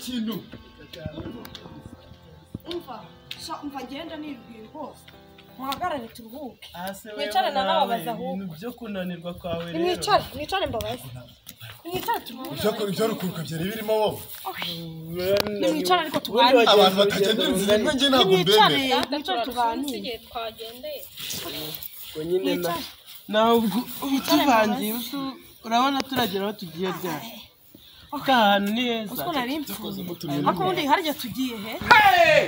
kintu umva sha umva ngenda nibwira rwose muhagarare turuhuke mwicare Mwicarane na n'ababaza ahubwo. ibintu byo kunanirwa kwawe rero nimwicare mwicare mbabaze nimwicare turuhuke ibyakora ibyarukuruka byari birimo bo nimwicare ariko tuganire abantu batagendera inzira imwe njye ntabwo mbemera nimwicare mwicare tuganire igihe twagendeye mwicare ntabwo utuvangiye utu- urabona turagera aho tugiye ryari ka hantu ni heza ko nari mfuze ariko ubundi harya tugiye he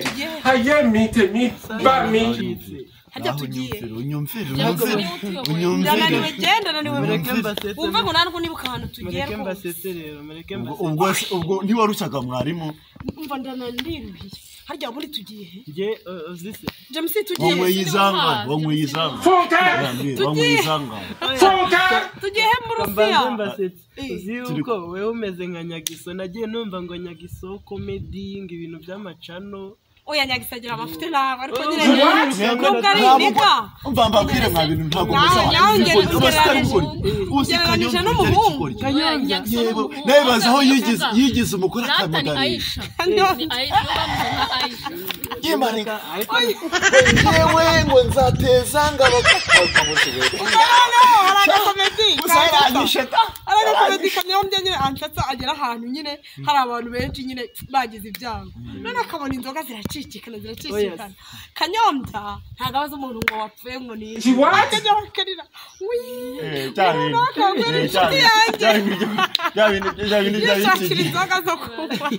tugiye he haye mite mite ba mite Bacitse. harya tugiye unyumvire ndananiwe genda naniwe mureke mbasetse wumve ngo nanjye nibuka ahantu tugiye mureke rwose mbasetse rero mureke ubwo mbasetse ubwo se- ubwo ntiwarushyaga mwarimu umva ndananiruye harya ubundi tugiye he njye uh, uzi se james tugiye wanyweye he? izangano wanyweye izangano futa Yambwiye, wanyweye izangano futa tugiye he mu rusiya mbanze mbasetse Eh. uzi Turi- yuko wowe umeze nka nyagiso nagiye numva ngo nyagiso komedi ngo ibintu by'amacano oya nyagisagira amafite nawe ariko nyine What? nyawe nubwo ari indiga mva mbabwire mwa bintu ntabwo muzi Nawe- nawe nge- ugereranije- ugereranije n'umuhungu. yebo nawe bazi aho yigize yigize umugore ni akamagana ayisha Ndo- ni ayisha niyo bamuzi nka ayisha yemareka ariko yewe ngo nzateza ngabo Noneho hari agakomedi gusa kansatsa. yanyishe hari agakomedi kanyobye nyine ansatsa agera ahantu nyine hari abantu benshi nyine bagize ibyago none akabona inzoga ziracicikana ziracicikana kanyombya ntabwo abaza umuntu ngo wapfuye ngo ni She what? akajya akarira yishakira inzoga zo kunywa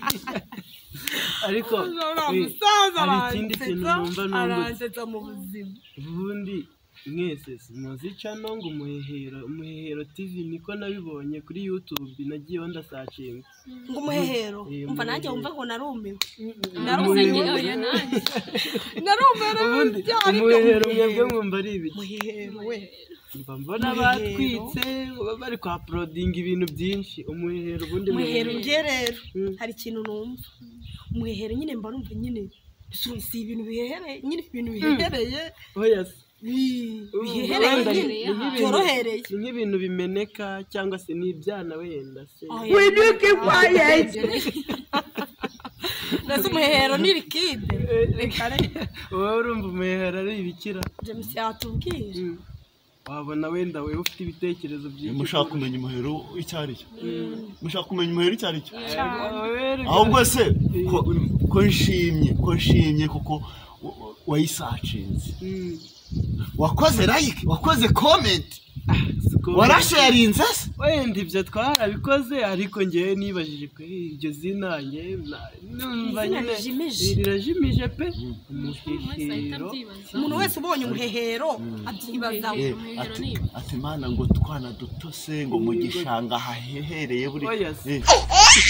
ariko uriya eh, musaza hari ikindi kintu numva aransetsa numva aransetsa mu buzima ubundi mwese simuzi cano ngo umuhehero umuhehero tv niko nabibonye kuri youtube nagiyeho ndasacinga ngo umuhehero Eh, umva nanjye wumve ngo narumiwe naruze nge oya nanjye narumiwe ubundi n'ibyaha aribyo umuhehero mwebwe mwumva ari ibiki umuhehero we mba mbona Umuhehero. batwitse baba bari kwa porodinga ibintu byinshi umuhehero ubundi umuhero nge rero Mm. hari ikintu numva umuhehero nyine mba numva nyine si si ibintu bihehereye nyine ibintu bihehereye oya se bi- Ubu bihehereye wenda nyine ni- ni nk'ibintu- byorohereye ni nk'ibintu bimeneka cyangwa se ni ibyana wenda se widuke kwayezi ndetse umuhehero ni rikide reka reka wowe urumva umuhehero ari ibikira james yatubwira Mm. wabona wenda wowe ufite ibitekerezo byinshi mushaka kumenya umuhero icyo ari cyo mushaka kumenya umuhero icyo ari cyo Wowe- ahubwo se ko- ko nshimye ko nshimye kuko wa- wa- wayisacinze Mm. wakoze like wakoze comment Siko- warasharinze se wenda ibyo twarabikoze ariko ngewe nibajije pe iryo zina ngewe na- numva Izina nyine rijimije. rirajimije pe umuntu wese ahita umuhehero abyibaza umuntu wese ubonye umuhehero abyibazaho Eh, umuhero ati- ni ati mana ngo twana duto se ngo mu gishanga hahehereye buri Oya se. Eh,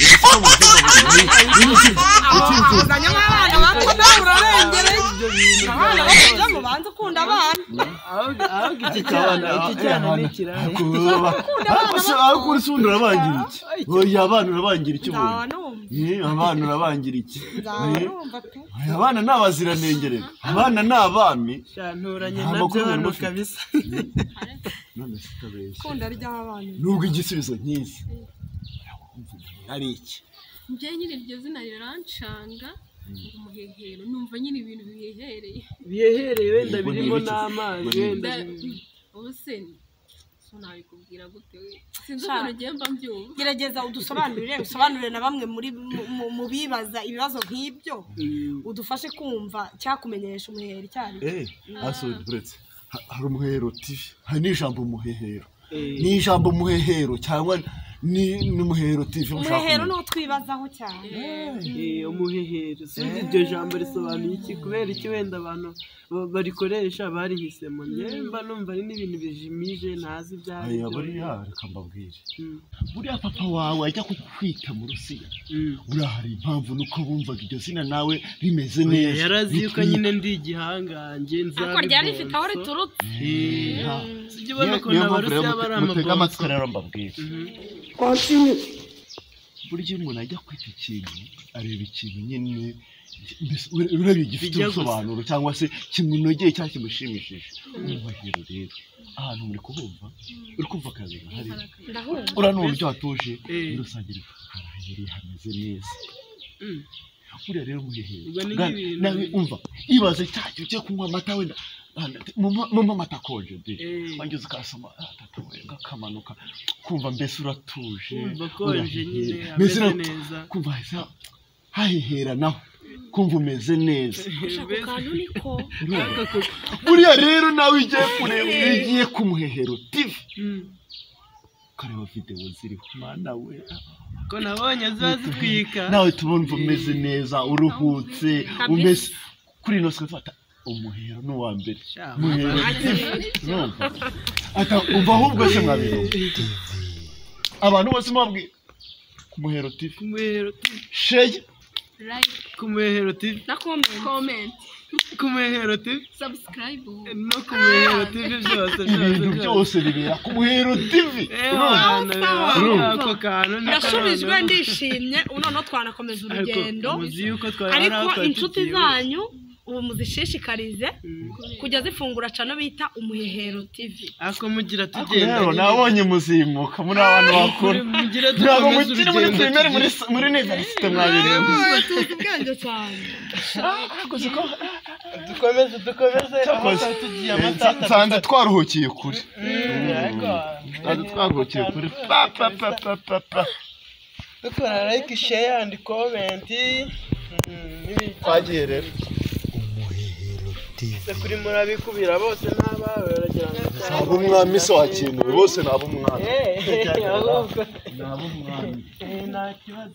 yasoma uburyo buri- ni- ni- uzanye nk'abana bato nawe urarengereye ibyo bintu abana bakujyamo banza ukunda abana ahubwo ahubwo iki Ariko cyana abana- iki eh, cyana ni abana- ikirayi ariko wowe aba- ariko se- ariko uri se ubundi urabangira iki oya abana urabangira iki nzaba ubundi numva Eh, abana urabangira iki nzaba Eh, numva pe oya, abana ni abaziranenge rero abana ni abami shanturanye Nta nabyo makuru hano mufite. kabisa none se utabeshya ikunda ry'abana nubwo igisubizo nk'izi urabumva umuntu ari iki njye nyine iryo zina rirancanga ngo umuhehero numva nyine ibintu bihehereye bihehereye wenda Ubwo ni birimo ibiki? n'amazi Ubwo ni wenda Da- birimo- ubu se so nabikubwira gute we sinzi ukuntu ugiye mba mbyumva gerageza udusobanurire usobanurire na bamwe muri mu- mu- mu bibaza ibibazo nk'ibyo Mm. udufashe kumva cyakumenyesha umuheri cyari Eh, asohoye buretse Ha- hari umuhero tivi hari n'ijambo umuhehero Eh. ni ijambo umuhehero cyangwa ni ni umuhero tivi mushaka umuhero kumenya. niwo twibazaho cyane Eh, umuhehero si iryo jambo risobanuye iki kubera iki wenda abantu ba- barikoresha barihisemo njyewe mba numva ari n'ibintu bijimije ntazi ibyo ari Aya, byo buriya reka mbabwire Mm, buriya papa wawe ajya kukwita mu rusiya mm. buriya hari impamvu nuko bumvaga iryo zina nawe rimeze Oya, neza yari azi yuko Ritwi- nyine ndi igihangange ariko ryari rifite aho riturutse Eh, ha. sijya Niyo- ubona ukuntu niyo mpamvu rero abarusiya bari mute- mutega amabonso amatwi rero mbabwire Mhm. burya iyo umuntu ajya kwita ikintu areba ikintu nyine mbese ure- ureba gifite Bijya gusa. ubusobanuro cyangwa se kimunogeye cyangwa kimushimishije umubahiro rero ahantu muri kubumva uri kumva akazi gahari ndahumva uranumva ibyo watuje Eh. muri rusange harahereye hameze neza Mm. buriya rero umuhehero Ubwo ni Bwana, nk'ibintu- nawe umva ibaze cya gihe ugiye kunywa amata wenda Bwana, te- mumpa mumpa amata akonje de Eh. wageze ukasoma ah, tata we akamanuka kumva mbese uratuje Kumva akonje nyine, urahehera. ameze ura- neza. kumva hahise hahehera naho kumva umeze neza ako kantu niko Urumva? Ariko ku- buriya rero nawe ugiye kureba iyo ugiye ku muhehero tivi Mm. ukareba videwo ziriho mwana we ko nabonye ziba zitwika nawe tubumva umeze neza uruhutse Kabisa. umeze kuri ino siko fata umuhero ni uwa mbere Sha, umuhero urumva ata umva ahubwo se mwabiro abantu bose mwabwira ku muhero tivi ku muhero tu- sheye like ku muhero tv na komenti comment ku muhero tv subscribe no ku muhero tv byose byose ibintu byose bibera ku muhero tivi Eh, urumva abantu baba Urumva. ako kantu niko ndasubijwe noneho. ndishimye noneho twanakomeza Ariko urugendo muzi yuko twari ariko aho inshuti twatutiye. zanyu ubu muzishishikarize Mm. kujya zifungura cano bita umuhehero tv ako mugira tugenda rero nabonye muzimuka muri abantu bakuru mugira ntabwo dukomeze mukiri muri urugendo pirimeri muri tugiye. muri univerisite mwabirenze tuzi ubwenge cyane dukomeze dukomeze aho Cyakoze. twatugiye amatata nsanze twaruhukiye kure nsanze twaruhukiye kure pa pa pa twaruhukiye pa pa pa dukora like share and comment Mm, n'ibindi. twagiye rero Se kuri murabikubira bose ntabawe baragira ngo ntabwo umwami se wakenewe bose ntabwo umwami Eh, ahubwo. Eh, nta kibazo